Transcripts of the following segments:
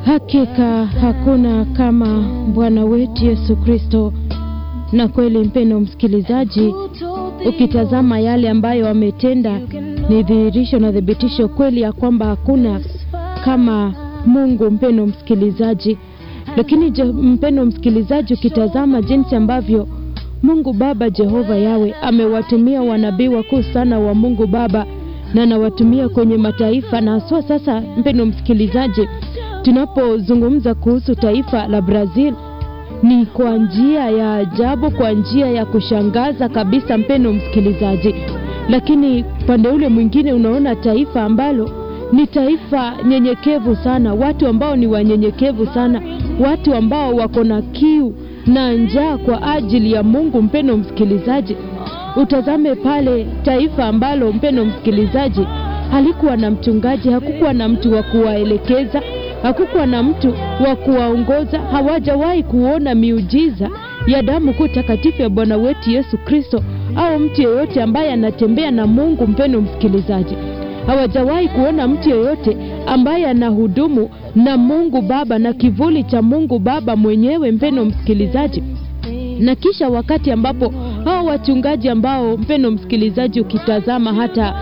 Hakika hakuna kama Bwana wetu Yesu Kristo. Na kweli, mpendo msikilizaji, ukitazama yale ambayo ametenda, ni dhihirisho na thibitisho kweli ya kwamba hakuna kama Mungu, mpendo msikilizaji. Lakini je, mpendo msikilizaji, ukitazama jinsi ambavyo Mungu Baba Jehova Yawe amewatumia wanabii wakuu sana wa Mungu Baba na anawatumia kwenye mataifa, na haswa sasa, mpendo msikilizaji, tunapozungumza kuhusu taifa la Brazil ni kwa njia ya ajabu, kwa njia ya kushangaza kabisa, mpendo msikilizaji. Lakini upande ule mwingine unaona taifa ambalo ni taifa nyenyekevu sana, watu ambao ni wanyenyekevu sana, watu ambao wako na kiu na njaa kwa ajili ya Mungu. Mpendo msikilizaji, utazame pale taifa ambalo, mpendo msikilizaji, halikuwa na mchungaji, hakukuwa na mtu wa kuwaelekeza, hakukuwa na mtu wa kuwaongoza, hawajawahi kuona miujiza ya damu kuu takatifu ya Bwana wetu Yesu Kristo, au mtu yeyote ambaye anatembea na Mungu. Mpendo msikilizaji, hawajawahi kuona mtu yeyote ambaye anahudumu na Mungu Baba na kivuli cha Mungu Baba mwenyewe, mpendo msikilizaji. Na kisha wakati ambapo hao wachungaji ambao, mpendo msikilizaji, ukitazama hata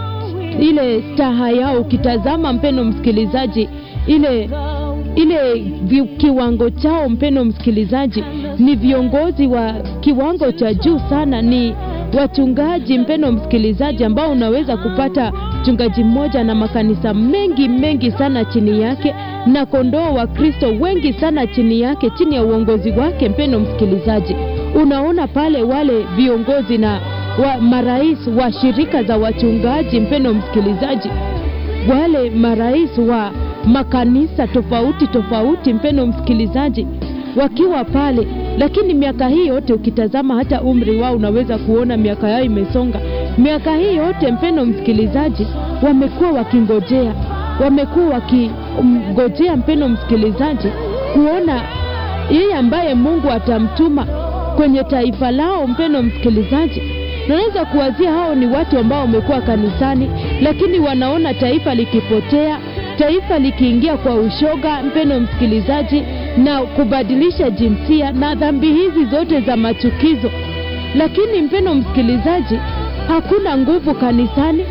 ile staha yao, ukitazama mpendo msikilizaji, ile ile kiwango chao, mpendo msikilizaji, ni viongozi wa kiwango cha juu sana, ni wachungaji mpendo msikilizaji, ambao unaweza kupata mchungaji mmoja na makanisa mengi mengi sana chini yake, na kondoo wa Kristo wengi sana chini yake, chini ya uongozi wake. Mpendo msikilizaji, unaona pale wale viongozi na wa marais wa shirika za wachungaji, mpendo msikilizaji, wale marais wa makanisa tofauti tofauti, mpendo msikilizaji, wakiwa pale lakini miaka hii yote ukitazama hata umri wao unaweza kuona miaka yao imesonga. Miaka hii yote mpendo msikilizaji, wamekuwa wakingojea, wamekuwa wakingojea mpendo msikilizaji, kuona yeye ambaye Mungu atamtuma kwenye taifa lao. Mpendo msikilizaji, naweza kuwazia hao ni watu ambao wamekuwa kanisani, lakini wanaona taifa likipotea, taifa likiingia kwa ushoga, mpendo msikilizaji na kubadilisha jinsia na dhambi hizi zote za machukizo. Lakini mpendo msikilizaji, hakuna nguvu kanisani,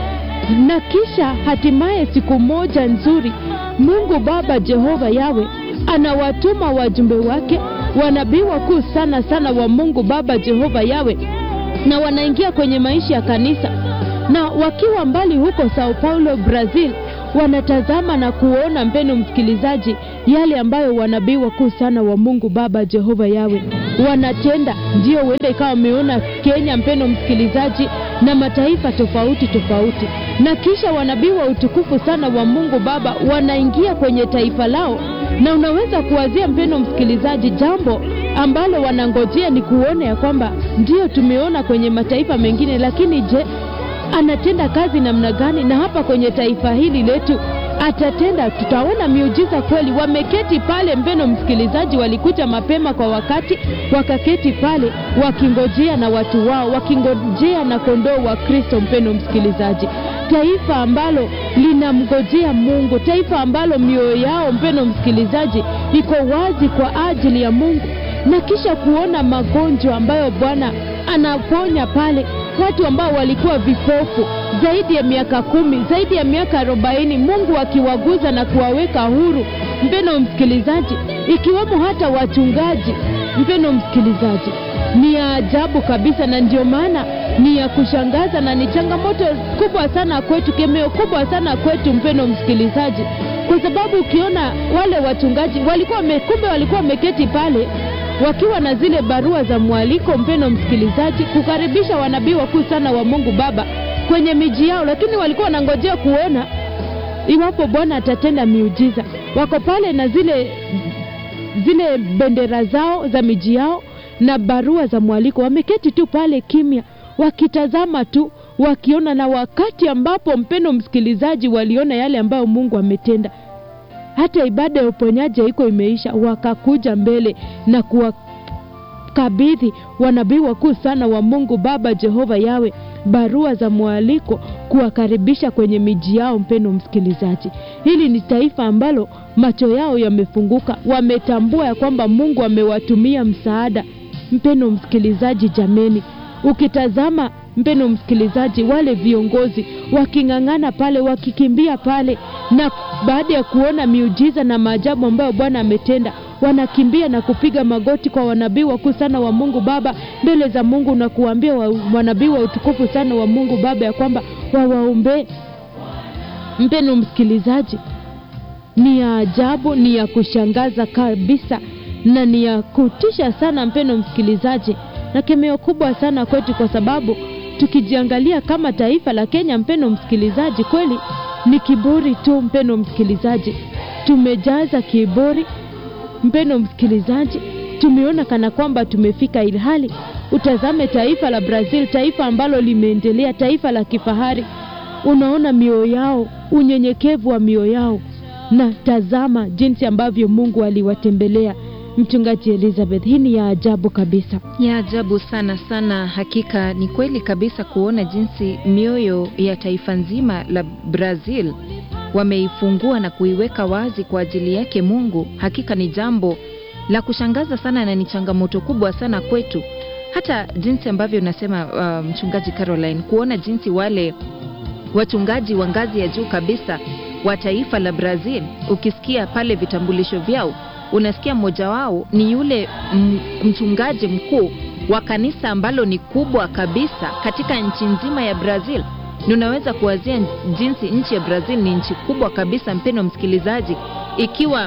na kisha hatimaye siku moja nzuri Mungu Baba Jehova Yawe anawatuma wajumbe wake wanabii wakuu sana sana wa Mungu Baba Jehova Yawe, na wanaingia kwenye maisha ya kanisa, na wakiwa mbali huko Sao Paulo, Brazil wanatazama na kuona mpendo msikilizaji, yale ambayo wanabii wakuu sana wa Mungu Baba Jehova Yawe wanatenda. Ndio huenda ikawa wameona Kenya, mpendo msikilizaji, na mataifa tofauti tofauti, na kisha wanabii wa utukufu sana wa Mungu Baba wanaingia kwenye taifa lao, na unaweza kuwazia mpendo msikilizaji, jambo ambalo wanangojea ni kuona ya kwamba ndio tumeona kwenye mataifa mengine, lakini je anatenda kazi namna gani? Na hapa kwenye taifa hili letu atatenda, tutaona miujiza kweli. Wameketi pale, mpendo msikilizaji, walikuja mapema kwa wakati, wakaketi pale wakingojea na watu wao, wakingojea na kondoo wa Kristo. Mpendo msikilizaji, taifa ambalo linamngojea Mungu, taifa ambalo mioyo yao, mpendo msikilizaji, iko wazi kwa ajili ya Mungu, na kisha kuona magonjwa ambayo Bwana anaponya pale watu ambao walikuwa vipofu zaidi ya miaka kumi, zaidi ya miaka arobaini, Mungu akiwaguza na kuwaweka huru, mpendo msikilizaji, ikiwemo hata wachungaji. Mpendo msikilizaji, ni ya ajabu kabisa, na ndio maana ni ya kushangaza na ni changamoto kubwa sana kwetu, kemeo kubwa sana kwetu, mpendo msikilizaji, kwa sababu ukiona wale wachungaji walikuwa kumbe walikuwa wameketi pale wakiwa na zile barua za mwaliko, mpendo msikilizaji, kukaribisha wanabii wakuu sana wa Mungu Baba kwenye miji yao, lakini walikuwa wanangojea kuona iwapo Bwana atatenda miujiza. Wako pale na zile zile bendera zao za miji yao na barua za mwaliko, wameketi tu pale kimya, wakitazama tu, wakiona. Na wakati ambapo, mpendo msikilizaji, waliona yale ambayo Mungu ametenda hata ibada ya uponyaji haiko imeisha, wakakuja mbele na kuwakabidhi wanabii wakuu sana wa Mungu Baba Jehova Yawe barua za mwaliko kuwakaribisha kwenye miji yao. Mpendo msikilizaji, hili ni taifa ambalo macho yao yamefunguka, wametambua ya kwamba Mungu amewatumia msaada. Mpendo msikilizaji, jameni, ukitazama mpendo msikilizaji, wale viongozi waking'ang'ana pale, wakikimbia pale, na baada ya kuona miujiza na maajabu ambayo Bwana ametenda, wanakimbia na kupiga magoti kwa wanabii wakuu sana wa Mungu Baba mbele za Mungu na kuwaambia wa, wanabii wa utukufu sana wa Mungu Baba ya kwamba wawaombee. Mpendo msikilizaji, ni ya ajabu, ni ya kushangaza kabisa na ni ya kutisha sana, mpendo msikilizaji, na kemeo kubwa sana kwetu, kwa sababu tukijiangalia kama taifa la Kenya, mpendo msikilizaji, kweli ni kiburi tu, mpendo msikilizaji, tumejaza kiburi, mpendo msikilizaji, tumeona kana kwamba tumefika, ilhali utazame taifa la Brazil, taifa ambalo limeendelea, taifa la kifahari, unaona mioyo yao, unyenyekevu wa mioyo yao, na tazama jinsi ambavyo Mungu aliwatembelea. Mchungaji Elizabeth, hii ni ya ajabu kabisa. Ya ajabu sana sana. Hakika ni kweli kabisa kuona jinsi mioyo ya taifa nzima la Brazil wameifungua na kuiweka wazi kwa ajili yake Mungu. Hakika ni jambo la kushangaza sana na ni changamoto kubwa sana kwetu, hata jinsi ambavyo nasema uh, mchungaji Caroline, kuona jinsi wale wachungaji wa ngazi ya juu kabisa wa taifa la Brazil, ukisikia pale vitambulisho vyao unasikia mmoja wao ni yule mchungaji mkuu wa kanisa ambalo ni kubwa kabisa katika nchi nzima ya Brazil. Ni unaweza kuwazia jinsi nchi ya Brazil ni nchi kubwa kabisa, mpendo msikilizaji, ikiwa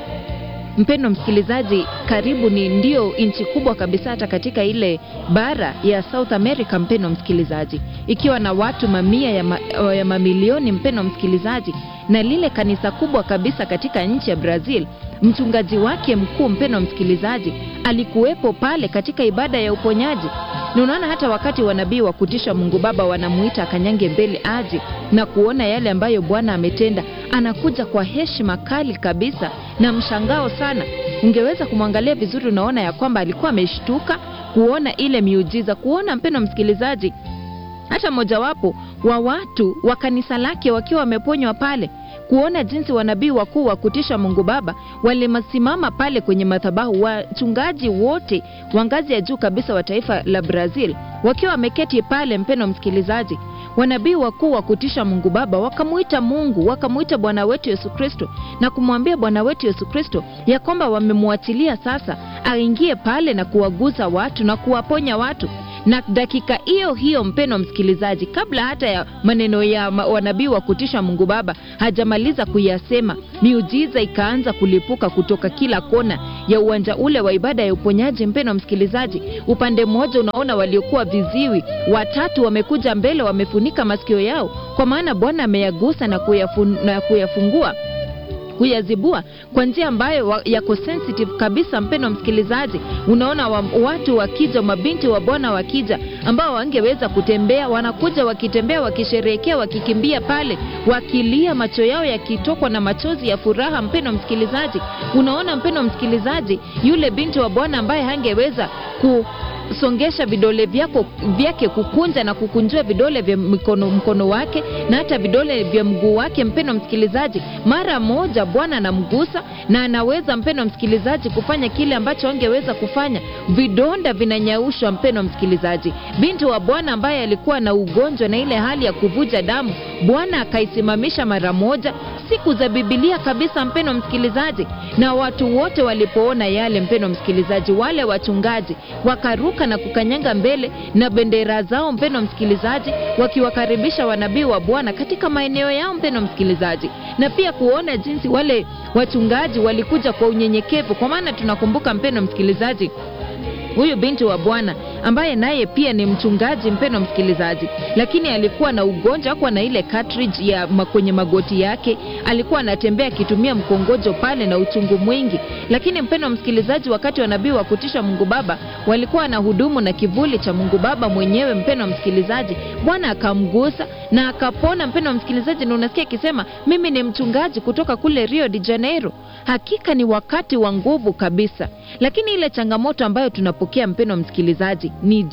mpendo msikilizaji, karibu ni ndio nchi kubwa kabisa hata katika ile bara ya South America, mpendo msikilizaji, ikiwa na watu mamia ya, ma, ya mamilioni, mpendo msikilizaji, na lile kanisa kubwa kabisa katika nchi ya Brazil mchungaji wake mkuu mpendo msikilizaji alikuwepo pale katika ibada ya uponyaji. Na unaona hata wakati wanabii wa kutisha Mungu Baba wanamuita akanyange mbele aje na kuona yale ambayo Bwana ametenda, anakuja kwa heshima kali kabisa na mshangao sana. Ungeweza kumwangalia vizuri, unaona ya kwamba alikuwa ameshtuka kuona ile miujiza, kuona mpendo msikilizaji, hata mojawapo wa watu wa kanisa lake wakiwa wameponywa pale kuona jinsi wanabii wakuu wa kutisha Mungu Baba walimasimama pale kwenye madhabahu, wachungaji wote wa ngazi ya juu kabisa wa taifa la Brazil wakiwa wameketi pale. Mpendo msikilizaji, wanabii wakuu wa kutisha Mungu Baba wakamuita Mungu, wakamuita Bwana wetu Yesu Kristo na kumwambia Bwana wetu Yesu Kristo ya kwamba wamemwachilia sasa aingie pale na kuwaguza watu na kuwaponya watu na dakika hiyo hiyo, mpeno msikilizaji, kabla hata ya maneno ya wanabii wa kutisha Mungu Baba hajamaliza kuyasema, miujiza ikaanza kulipuka kutoka kila kona ya uwanja ule wa ibada ya uponyaji. Mpeno msikilizaji, upande mmoja unaona waliokuwa viziwi watatu wamekuja mbele, wamefunika masikio yao, kwa maana Bwana ameyagusa na, kuyafun, na kuyafungua kuyazibua kwa njia ambayo yako sensitive kabisa. Mpendo msikilizaji, unaona wa, watu wakija, mabinti wa Bwana wakija, ambao wangeweza kutembea, wanakuja wakitembea, wakisherehekea, wakikimbia pale, wakilia, macho yao yakitokwa na machozi ya furaha. Mpendo msikilizaji, unaona mpendo msikilizaji, yule binti wa Bwana ambaye hangeweza ku songesha vidole vyako vyake kukunja na kukunjua vidole vya mkono, mkono wake na hata vidole vya mguu wake. Mpendo msikilizaji, mara moja Bwana anamgusa na anaweza, mpendo msikilizaji, kufanya kile ambacho angeweza kufanya. Vidonda vinanyaushwa, mpendo msikilizaji. Binti wa Bwana ambaye alikuwa na ugonjwa na ile hali ya kuvuja damu, Bwana akaisimamisha mara moja. Siku za Biblia kabisa, mpendo msikilizaji, na watu wote walipoona yale, mpendo msikilizaji, wale wachungaji wakaruka na kukanyanga mbele na bendera zao, mpendo msikilizaji, wakiwakaribisha wanabii wa Bwana katika maeneo yao, mpendo msikilizaji, na pia kuona jinsi wale wachungaji walikuja kwa unyenyekevu, kwa maana tunakumbuka, mpendo msikilizaji, huyu binti wa Bwana ambaye naye pia ni mchungaji, mpendo msikilizaji, lakini alikuwa na ugonjwa, hakuwa na ile cartridge ya kwenye magoti yake, alikuwa anatembea akitumia mkongojo pale na uchungu mwingi. Lakini mpendo msikilizaji, wakati wa nabii wa kutisha Mungu Baba walikuwa na hudumu na kivuli cha Mungu Baba mwenyewe, mpendo msikilizaji, Bwana akamgusa na akapona, mpendo msikilizaji, na unasikia akisema mimi ni mchungaji kutoka kule Rio de Janeiro. Hakika ni wakati wa nguvu kabisa, lakini ile changamoto ambayo tunapokea mpendo msikilizaji ni je,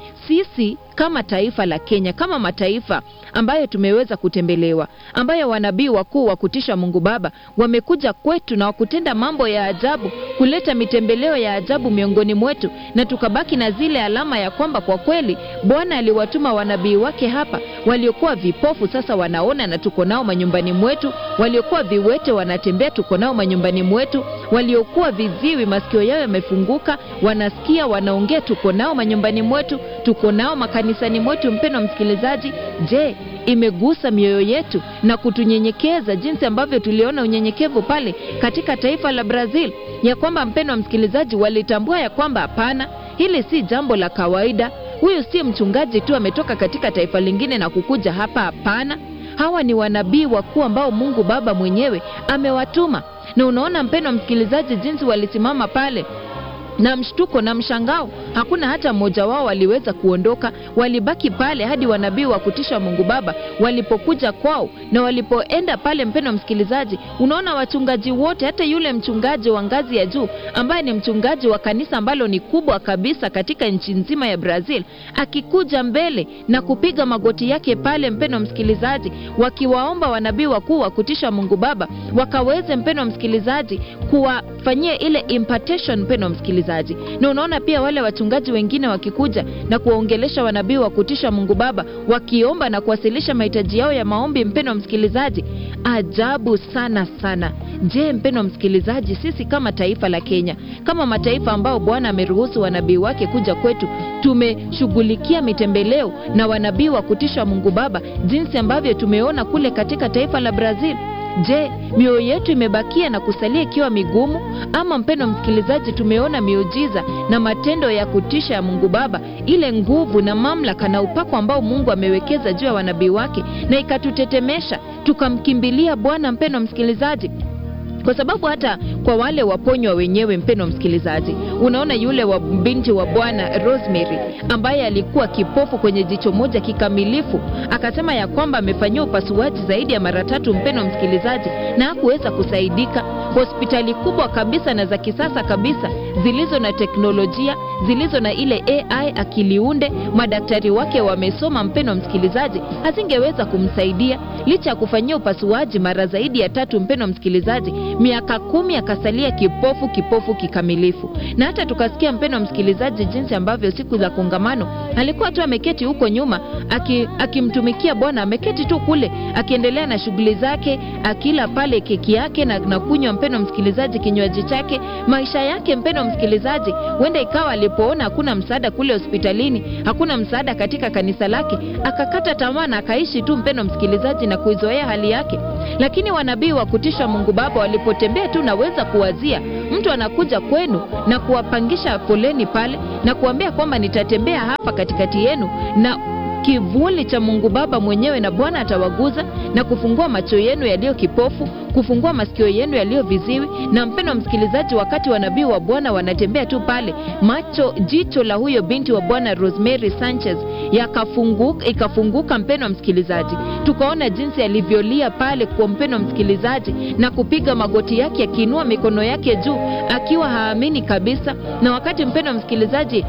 sisi kama taifa la Kenya, kama mataifa ambayo tumeweza kutembelewa, ambayo wanabii wakuu wa kutisha Mungu Baba wamekuja kwetu na wakutenda mambo ya ajabu, kuleta mitembeleo ya ajabu miongoni mwetu, na tukabaki na zile alama ya kwamba kwa kweli Bwana aliwatuma wanabii wake hapa. Waliokuwa vipofu sasa wanaona na tuko nao manyumbani mwetu, waliokuwa viwete wanatembea, tuko nao manyumbani mwetu, waliokuwa viziwi masikio yao yamefunguka, wanasikia, wanaongea, tuko nao manyumbani mwetu, tuko nao makanisani mwetu. Mpendwa msikilizaji, je, imegusa mioyo yetu na kutunyenyekeza jinsi ambavyo tuliona unyenyekevu pale katika taifa la Brazil, ya kwamba mpendwa msikilizaji, walitambua ya kwamba hapana, hili si jambo la kawaida. Huyu si mchungaji tu ametoka katika taifa lingine na kukuja hapa. Hapana, hawa ni wanabii wakuu ambao Mungu Baba mwenyewe amewatuma. Na unaona mpendwa msikilizaji, jinsi walisimama pale na mshtuko na mshangao, hakuna hata mmoja wao waliweza kuondoka. Walibaki pale hadi wanabii wa kutisha Mungu Baba walipokuja kwao na walipoenda pale. Mpendwa msikilizaji, unaona wachungaji wote, hata yule mchungaji wa ngazi ya juu ambaye ni mchungaji wa kanisa ambalo ni kubwa kabisa katika nchi nzima ya Brazil, akikuja mbele na kupiga magoti yake pale, mpendwa msikilizaji, wakiwaomba wanabii wakuu wa kutisha Mungu Baba wakaweze, mpendwa msikilizaji, kuwafanyia ile impartation, mpendwa msikilizaji na unaona pia wale wachungaji wengine wakikuja na kuwaongelesha wanabii wa kutisha Mungu Baba wakiomba na kuwasilisha mahitaji yao ya maombi. Mpendwa msikilizaji, ajabu sana sana. Je, mpendwa msikilizaji, sisi kama taifa la Kenya, kama mataifa ambao Bwana ameruhusu wanabii wake kuja kwetu, tumeshughulikia mitembeleo na wanabii wa kutisha Mungu Baba jinsi ambavyo tumeona kule katika taifa la Brazil? Je, mioyo yetu imebakia na kusalia ikiwa migumu, ama mpendwa msikilizaji, tumeona miujiza na matendo ya kutisha ya Mungu Baba, ile nguvu na mamlaka na upako ambao Mungu amewekeza juu ya wanabii wake, na ikatutetemesha tukamkimbilia Bwana, mpendwa msikilizaji kwa sababu hata kwa wale waponywa wenyewe, mpendwa msikilizaji, unaona yule wa binti wa Bwana Rosemary ambaye alikuwa kipofu kwenye jicho moja kikamilifu, akasema ya kwamba amefanyiwa upasuaji zaidi ya mara tatu, mpendwa msikilizaji, na hakuweza kusaidika. Hospitali kubwa kabisa na za kisasa kabisa zilizo na teknolojia zilizo na ile AI akiliunde, madaktari wake wamesoma, mpendwa msikilizaji, hazingeweza kumsaidia licha ya kufanyia upasuaji mara zaidi ya tatu, mpendwa msikilizaji miaka kumi akasalia kipofu kipofu kikamilifu. Na hata tukasikia mpendwa msikilizaji, jinsi ambavyo siku za kongamano alikuwa tu ameketi huko nyuma akimtumikia aki Bwana, ameketi tu kule akiendelea na shughuli zake, akila pale keki yake na, na kunywa mpendwa msikilizaji kinywaji chake, maisha yake mpendwa msikilizaji. Huenda ikawa alipoona hakuna msaada kule hospitalini, hakuna msaada katika kanisa lake, akakata tamaa na akaishi tu mpendwa msikilizaji, na kuizoea hali yake. Lakini wanabii wa kutisha Mungu Baba walipotembea tu, naweza kuwazia mtu anakuja kwenu na kuwapangisha foleni pale na kuambia kwamba nitatembea hapa katikati yenu na kivuli cha Mungu Baba mwenyewe na Bwana atawaguza na kufungua macho yenu yaliyo kipofu, kufungua masikio yenu yaliyo viziwi. Na mpendwa msikilizaji, wakati wanabii wa Bwana wanatembea tu pale, macho jicho la huyo binti wa Bwana Rosemary Sanchez yakafunguka, ikafunguka mpendwa msikilizaji, tukaona jinsi alivyolia pale kwa mpendwa msikilizaji, na kupiga magoti yake akiinua mikono yake juu akiwa haamini kabisa. Na wakati mpendwa msikilizaji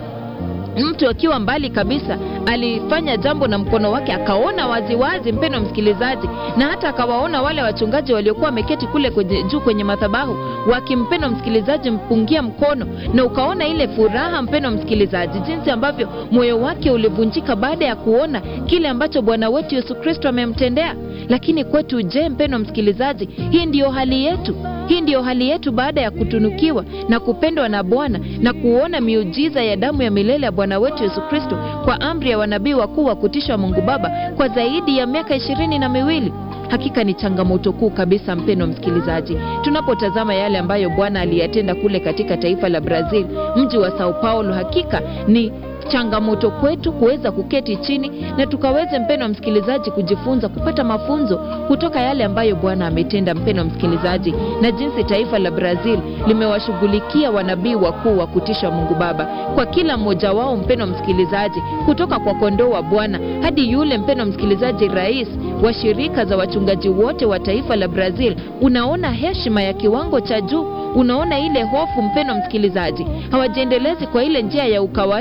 mtu akiwa mbali kabisa alifanya jambo na mkono wake akaona waziwazi, mpendwa msikilizaji, na hata akawaona wale wachungaji waliokuwa wameketi kule kwenye, juu kwenye madhabahu wakimpendwa msikilizaji mpungia mkono, na ukaona ile furaha, mpendwa msikilizaji, jinsi ambavyo moyo wake ulivunjika baada ya kuona kile ambacho Bwana wetu Yesu Kristo amemtendea. Lakini kwetu, je, mpendwa msikilizaji, hii ndiyo hali yetu? Hii ndiyo hali yetu baada ya kutunukiwa na kupendwa na Bwana na kuona miujiza ya damu ya milele ya Bwana wetu Yesu Kristo kwa amri ya wanabii wakuu wa kutisha Mungu Baba kwa zaidi ya miaka ishirini na miwili. Hakika ni changamoto kuu kabisa, mpendwa msikilizaji, tunapotazama yale ambayo Bwana aliyatenda kule katika taifa la Brazil, mji wa Sao Paulo. Hakika ni changamoto kwetu kuweza kuketi chini na tukaweze, mpendwa msikilizaji, kujifunza kupata mafunzo kutoka yale ambayo Bwana ametenda, mpendwa msikilizaji, na jinsi taifa la Brazil limewashughulikia wanabii wakuu wa kutisha Mungu Baba, kwa kila mmoja wao, mpendwa msikilizaji, kutoka kwa kondoo wa Bwana hadi yule, mpendwa msikilizaji, rais wa shirika za wachungaji wote wa taifa la Brazil. Unaona heshima ya kiwango cha juu, unaona ile hofu, mpendwa msikilizaji, hawajiendelezi kwa ile njia ya ukawaida, mpendwa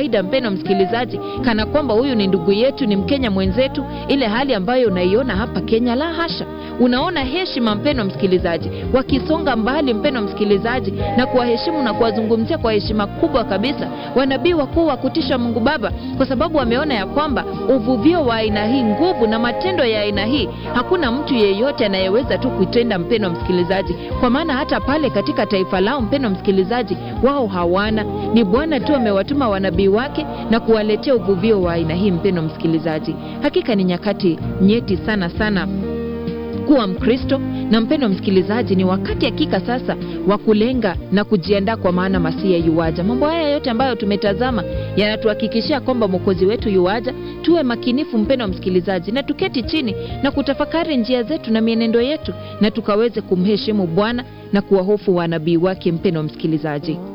mpendo msikilizaji, kana kwamba huyu ni ndugu yetu, ni Mkenya mwenzetu, ile hali ambayo unaiona hapa Kenya. La hasha, unaona heshima, mpendo msikilizaji, wakisonga mbali, mpendo msikilizaji, na kuwaheshimu na kuwazungumzia kwa heshima kubwa kabisa wanabii wakuu wa kutisha Mungu Baba, kwa sababu wameona ya kwamba uvuvio wa aina hii, nguvu na matendo ya aina hii, hakuna mtu yeyote anayeweza tu kuitenda, mpendo msikilizaji, kwa maana hata pale katika taifa lao, mpendo msikilizaji, wao hawana. Ni Bwana tu amewatuma wanabii wake na kuwaletea uvuvio wa aina hii, mpendo msikilizaji. Hakika ni nyakati nyeti sana sana kuwa Mkristo na mpendo msikilizaji, ni wakati hakika sasa wa kulenga na kujiandaa, kwa maana Masia yuwaja. Mambo haya yote ambayo tumetazama yanatuhakikishia kwamba mwokozi wetu yuwaja. Tuwe makinifu mpendo msikilizaji, na tuketi chini na kutafakari njia zetu na mienendo yetu, na tukaweze kumheshimu Bwana na kuwahofu wanabii wake, mpendo msikilizaji.